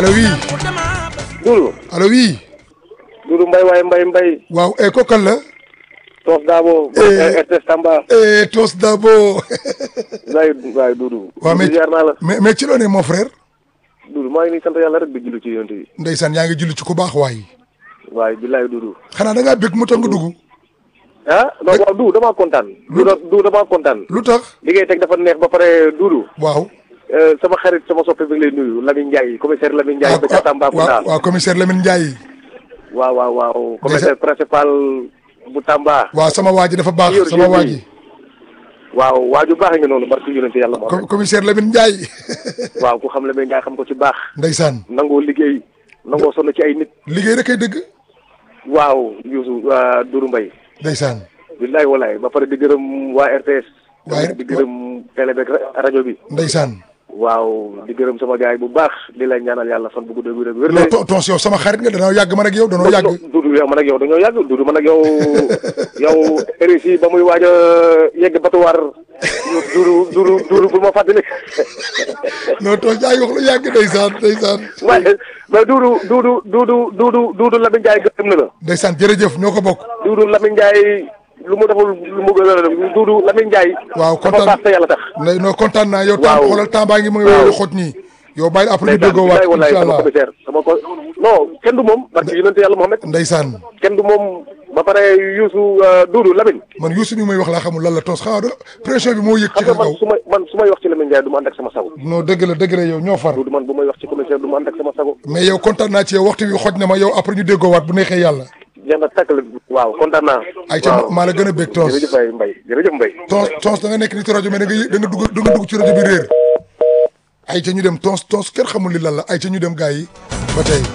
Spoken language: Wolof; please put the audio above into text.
allo oui Doudou allo oui Doudou Mbaye waaye Mbaye Mbaye waaw e ko kan la Toos Daabo Eh. RTS Tamba e Tos Dabo waay waay Doudou waaw mais ziar naa la mais mais ci loo ne mon frère Doudou maa ngi nii sant yàlla rek di julli ci yonent bi ndeysaan yaa ngi julli ci ku baax waay waaye billaay Doudou xanaa da ngaa bëgg mu tax nga dugg ah non waaw Doudou damaa kontaan Doudou Doudou damaa kontaan lu tax li ngay teg dafa neex ba pare Doudou waaw eh, sama xarit sama soppe bi ngi lay nuyu Lamine Ndiaye commissaire Lamine Ndiaye ba ca Tambacounda waaw waaw commissaire Lamine Ndiaye waaw waaw waaw commissaire principal bu Tamba waaw sama waa ji dafa baax Yor sama jeu waa bi. ji waaw waaju baax nga noonu barke yonent yàlla moo Com- commissaire Lamine Ndiaye waaw ku xam Lamine Ndiaye xam ko ci baax ndeysaan nangoo liggéey nangoo sonn ci ay nit liggéey rek ay dëgg waaw Youssou Doudou Mbaye ndeysaan billaay walaay ba pare di gërëm waa RTS Waaye- di gërëm télé beeg ra- rajo bi ndeysaan waaw di gërëm sama gaay bu baax di lay ñaanal yàlla fan bu gudd wér ak wér non to- tons yow sama xarit nga danoo yàgg man ak yow danoo yàgg Doudou yow man ak yow dañoo yàgg Doudou man ak yow yow RSI ba muy waaj a yegg batuwaar Doudou Doudou Doudou bu ma fàttali non tons yaa ngi wax lu yàgg ndeysaan ndeysaan waaye mais Doudou Doudou Doudou Doudou Doudou Lamine Ndiaye gërëm na la ndeysaan jërëjëf ñoo ko bokk Doudou Lamine Ndiaye lu mu deful lu mu gën a def Doudou Lamine Ndiaye waaw dafa kontaan baax te yàlla tax ne non kontaan naa yow Waaw. temps xoolal temps baa ngi mu ngi Waaw. wéy xot nii yow bàyyi après ñu ndeysaan déggoo waat bilaay wallaay incha sama allah commissaire sama ko non kenn du moom parce que yonente yàlla Mohamed ndeysaan kenn du moom ba pare Youssou Doudou Lamine man Youssou mi may wax laa xamul lan la tos xanaa da- pression bi moo yëg ci xam nga kaw man su may man su may wax ci Lamine Ndiaye du ma ànd ak sama sago non dëgg la dëgg la yow ñoo far Doudou man bu may wax ci commissaire du ma ànd ak sama sago mais yow kontaan naa ci yow waxtu bi xoj na ma yow après ñu déggoo waat bu neexee yàlla jeex na tàkk la waaw kontaan naa ay ca waaw maa la gën a bég tons jërëjëf ay Mbaye jërëjëf Mbaye tons tons da nga nekk ni ci rajo mais da nga yë- da nga dugg da nga dugg ci rajo bi réer ay ca ñu dem tons tons kenn xamul li lan la ay ca ñu dem gars yi ba tey